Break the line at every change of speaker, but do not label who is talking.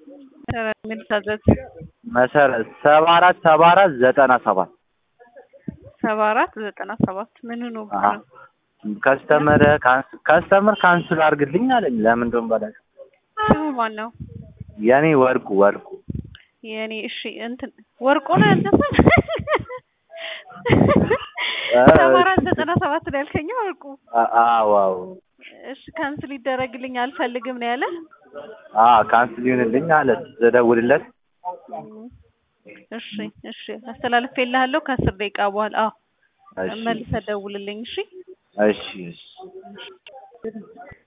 ምን ታዘዝ?
መሰረት ሰባ አራት ሰባ አራት ዘጠና ሰባት
ሰባ አራት ዘጠና ሰባት ምን ነው
ከስተመር ከስተመር ካንስል አድርግልኝ አለኝ። ለምን እንደሆነ በላይ
ስሙ ማን ነው?
የኔ ወርቁ ወርቁ
የኔ እሺ እንትን ወርቁ ነው ያንተሰ ሰባ አራት ዘጠና ሰባት ነው ያልከኝ ወርቁ?
አዎ አዎ።
እሺ ካንስል ይደረግልኝ አልፈልግም ነው ያለ?
አዎ ካንስል ይሁንልኝ አለ ስደውልለት።
እሺ እሺ አስተላልፌልሃለሁ ከአስር ደቂቃ በኋላ አዎ
እሺ
መልሰህ ደውልልኝ እሺ
እሺ እሺ